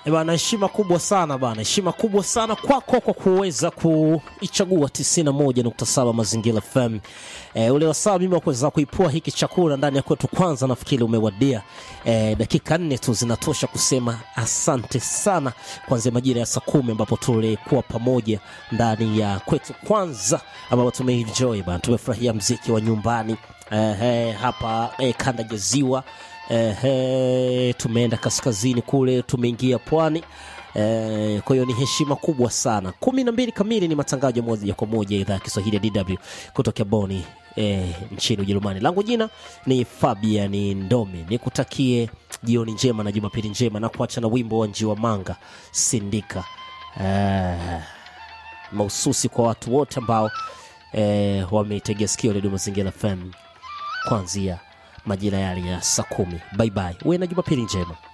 Eh Bana, heshima kubwa sana bana, heshima kubwa sana kwako kwa kuweza kuichagua 91.7 Mazingira FM. E, ule wasaa mimi wa kuweza kuipua hiki chakula ndani ya kwetu, kwanza nafikiri umewadia. E, dakika nne tu zinatosha kusema asante sana, kuanzia majira ya saa kumi ambapo tulikuwa pamoja ndani ya kwetu kwanza, ambapo tumeenjoy bana, tumefurahia mziki wa nyumbani e, hapa e, kanda ya ziwa Ehe, tumeenda kaskazini kule, tumeingia pwani. Eh, kwa hiyo ni heshima kubwa sana. kumi na mbili kamili ni matangazo ya moja kwa moja idhaa ya Kiswahili ya DW kutokea Boni eh, nchini Ujerumani. Langu jina ni Fabian Ndome, nikutakie jioni njema na jumapili njema, na kuacha na wimbo wa Njiwa Manga Sindika, eh, mahususi kwa watu wote ambao eh, wameitegea sikio redio Mazingira FM kuanzia majira yale ya saa kumi. Bye bye, uwe na jumapili njema.